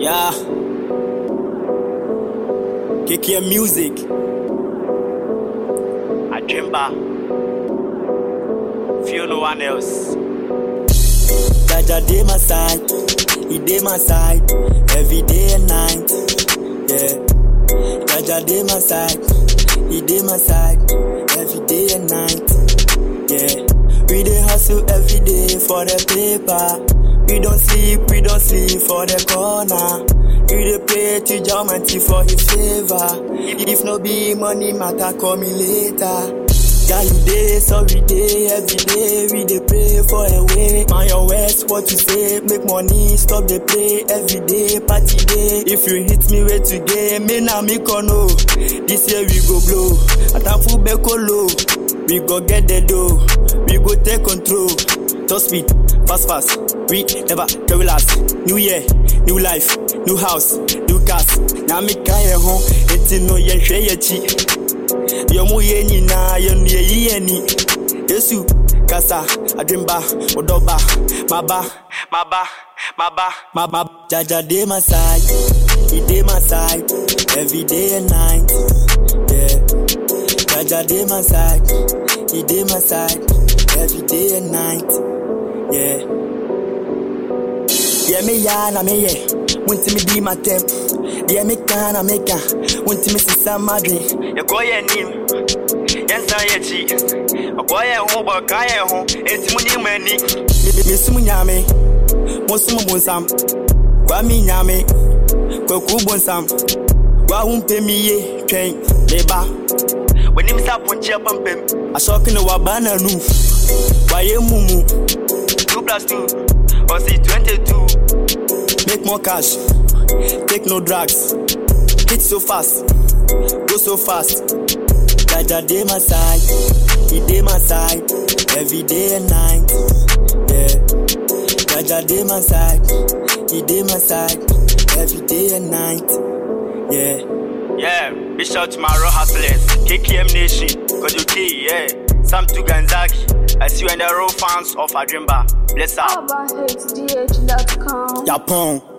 Yeah. KKM Music. Ajimba. Feel no one else. Jaja dey my side. He dey my side. Every day and night. Yeah. Jaja dey my side. He dey my side. Every day and night. Yeah. We dey hustle every day for the paper. We don't sleep, we don't sleep for the corner. We dey pray to Almighty for His favor. If no be money matter, call me later. Yeah, you day, sorry day, every day we dey pray for a way. Man, your words, what you say, make money, stop the play every day, party day. If you hit me way today, me na me kono. This year we go blow, atamfu beko low. We go get the dough, we go take control. Top speed, fast fast, we never carry last. New year, new life, new house, new cars. Now me kaya home, it's no ye share ye chi. Yo mu ye nyina, yo nu ye yi ani. Yesu, kasa, adrimba, odoba, maba, maba, maba, maba. Jaja dey my side, he dey my side, every day and night. Yeah. Jaja dey my side, he dey my side, every day and night. Yeah. Yeah, me ya na me ye. Won't me di my temp. Yeah, me can na me can. Won't me see some madre. You go ye nim. Yes, I ye chi. I go ye ho ba ka ye ho. Enti mu ni mani. Me me sum nyame. Mo sum bonsam. Kwa mi nyame. Kwa ku bonsam. Kwa humpe mi ye twen. Me ba. Wenim sa ponche pampem. Ashokin wa bana nu. Wa ye mumu. 2 plus 2 or see 22. Make more cash, take no drugs. Hit so fast, go so fast. Jaja dey my side, he dey my side, every day and night. Yeah, Jaja dey my side, he dey my side, every day and night. Yeah. Yeah, big shout to my raw hustlers, KKM Nation, Kojuki, yeah, Sam Tuganzaki. I see you in the raw fans of Adrimba. Bless up. AbbaHDH.com. Japon.